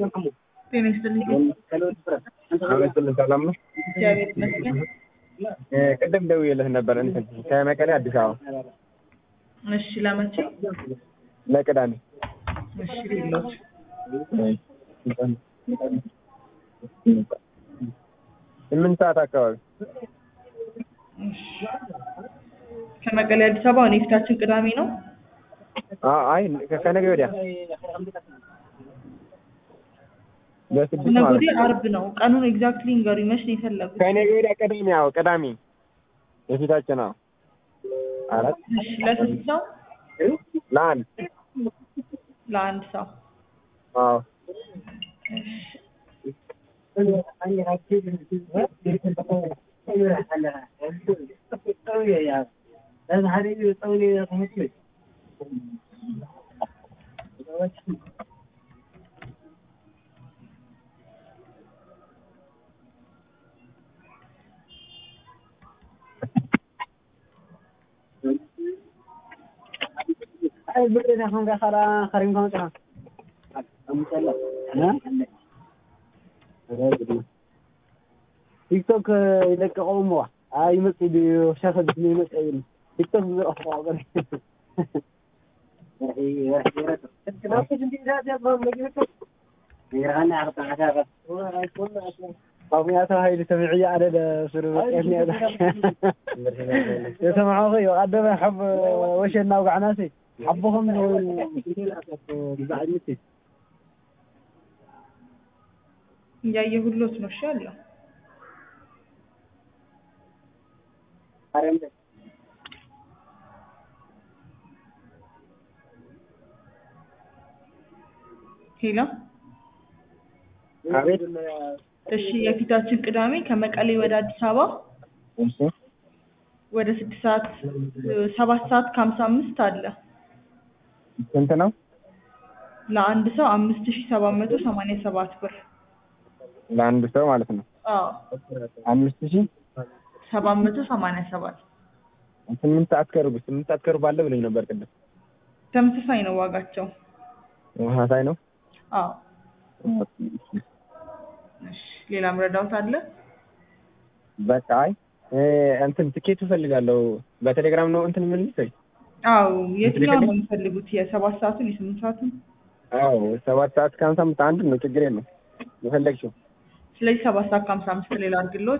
ጤና ይስጥልኝ። አመስግን ሰላም ነው። እግዚአብሔር ይመስገን። ቅድም ደውዬልህ ነበር እንትን ከመቀሌ አዲስ አበባ እሺ፣ ለመቼ? ለቅዳሜ እሺ፣ ሌሎች ስምንት ሰዓት አካባቢ እሺ። ከመቀሌ አዲስ አበባ እኔ የፊታችን ቅዳሜ ነው። አ- አይ ከነገ ወዲያ በስድስት ነገ ማለት ወዲያ ነው። አርብ ነው። ቀኑን ኤግዛክትሊ ንገሩኝ። መች ነው የፈለጉት? ከነገ ወዲያ ቅዳሜ ያው ቅዳሜ የፊታችን ነው አራት እሺ፣ ለስንት ሰው? ለአንድ ለአንድ ሰው። አዎ ቲክቶክ ይለቀቀው ሞ አይመጽ ድዩ ሸፈት ነው ይመጽ ይል ቲክቶክ ዝረፍ ቆቀር طبيعته هاي اللي سمعية على سر يعني يسمعوا خي وقدم حب وش الناوق عناسي حبهم بزعلتي እያየሁሎት ነው። እሺ አለው ሄሎ። አቤት እሺ የፊታችን ቅዳሜ ከመቀሌ ወደ አዲስ አበባ እሺ ወደ ስድስት ሰዓት ሰባት ሰዓት ከሀምሳ አምስት አለ። ስንት ነው ለአንድ ሰው አምስት ሺ ሰባት መቶ ሰማንያ ሰባት ብር። ለአንድ ሰው ማለት ነው አዎ አምስት ሺህ ሰባት መቶ ሰማንያ ሰባት ስምንት ሰዓት ከሩብ ስምንት ሰዓት ከሩብ አለ ብለኝ ነበር ቅድም ተመሳሳይ ነው ዋጋቸው። ተመሳሳይ ነው አዎ እሺ ሌላ ምረዳውት አለ? በቃ አይ እ እንትን ትኬቱ እፈልጋለሁ በቴሌግራም ነው እንትን የምልህ ወይ አዎ የትኛው ነው የሚፈልጉት? የሰባት ሰዓቱን የስምንት ሰዓቱን? አዎ ሰባት ሰዓት ከሀምሳ አምስት አንድ ነው ችግር የለም የፈለግሽው ስለዚህ ሰባት ሰዓት ከሀምሳ አምስት ሌላ አድርግልዎት።